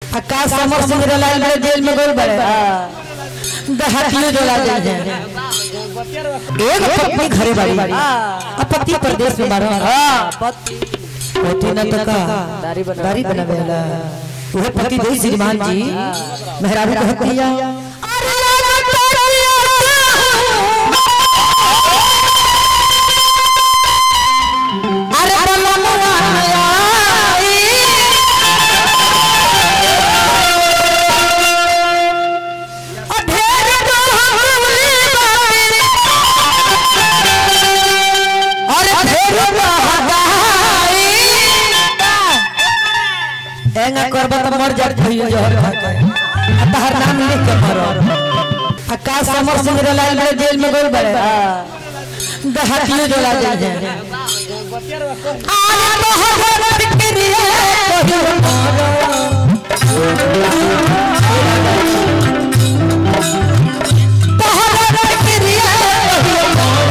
आकाश समर सिंह रलाल बड़े जेल में गए बड़े दहातियों जोला जेल है एक पत्नी घरे बाड़ी आ पति प्रदेश में मारो पति न तका दाढ़ी बना- दाढ़ी बनावेला वह पति दे श्रीमान जी मेहरारू कहती है अरे बलमुआ आई अधेर डोहली बाई अरे ढेर बहदाई एंगा करब त मर जात भइयो जहर खा के आ तहर नाम लिख के मरो आकाश समर सिंह रलाल बड़े जेल में गए बड़े दहातियों जोला जेल है आरे मोहब्बत करिए कहियो मरो मोहब्बत करिए कहियो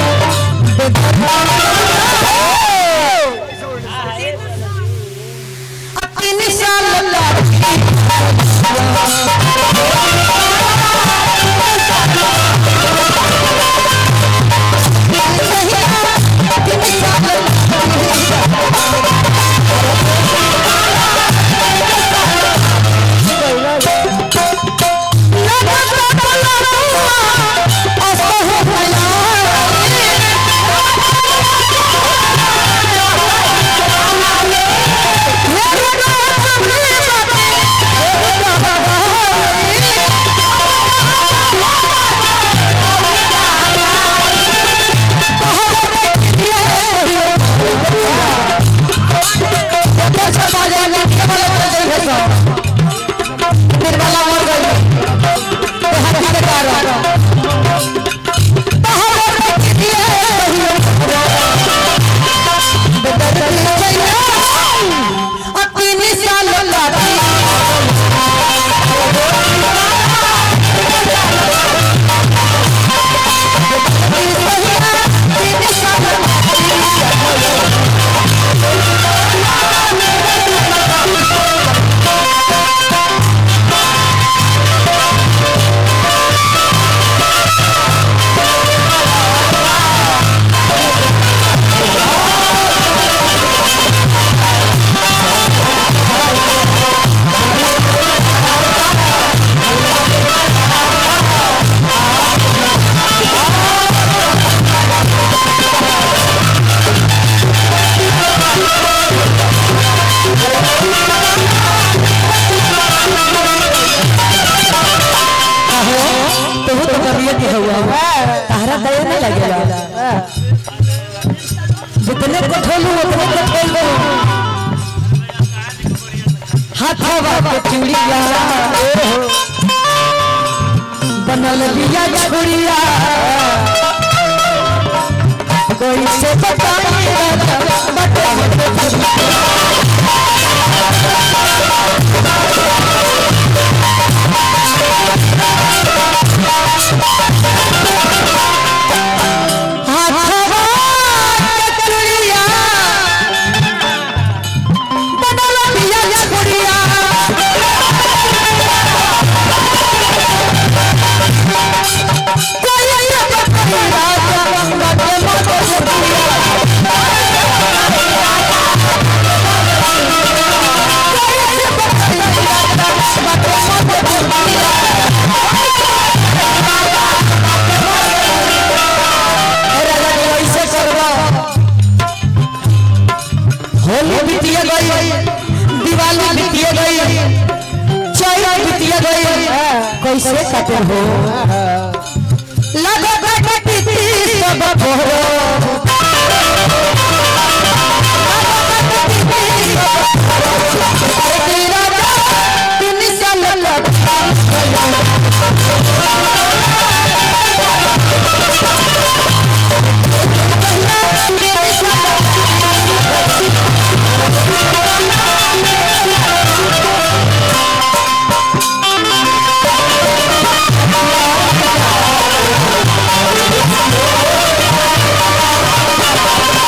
तीन साल निर्मला मर गई तो हाथी के कारण तीन साल लाती तो वो तो करिए के हुआ तारा दया नहीं लगेगा जितने कठोलू उतने कठोल हाथवा के चूड़िया बनल बिया छुड़िया कोई से बताई हाथवा के चूड़िया बनल बिया छुड़िया होली बीतिया गई दिवाली बीतिया गई चैत बीतिया गई कैसे कटे हो लगो कटी सब भोरो तीन साल लग Thank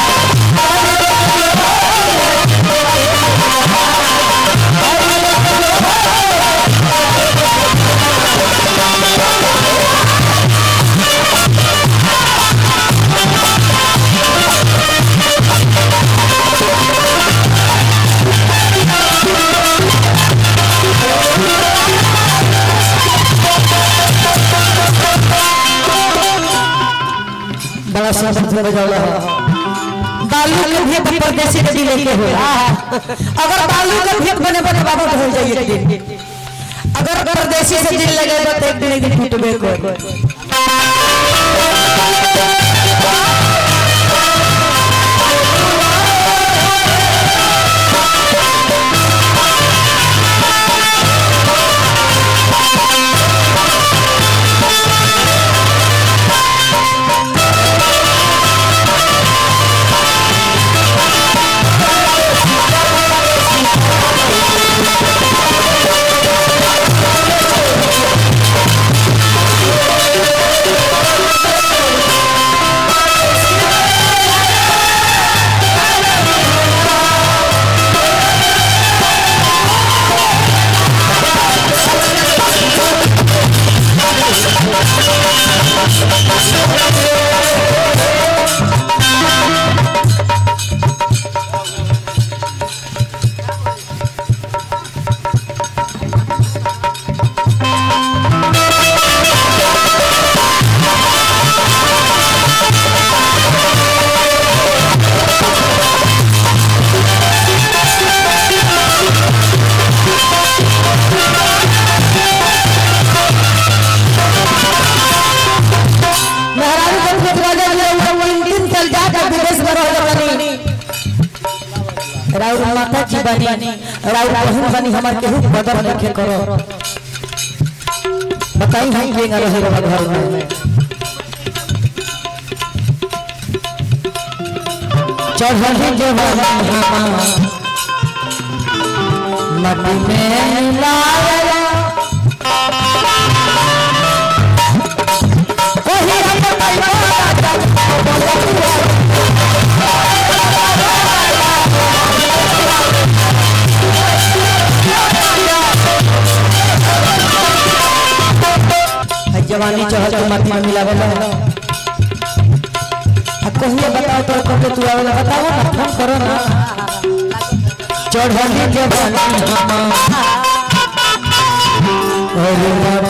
सब से बजावला हो बालू के भी परदेसी के लेके हो अगर बालू का भेद बने बने बाबा हो जाइए एक दिन अगर परदेसी से दिल लगे तो एक दिन एक दिन टूटबे को महाराज को भेज राजा जी वो तीन दिन चल जा जा विदेश में रह बनी राउर माता जी बनी राउर बहन बनी हमार केहू बदल नहीं करो बताई हम के रहे रहा घर में चढ़ी जवानी मटी में लाया कोई हम जवानी चहल के माटी में मिलावे ना आ कहिए बताओ तो कब तू आवेला बताओ ना फोन करो ना चढ़ली जवानी हम अरे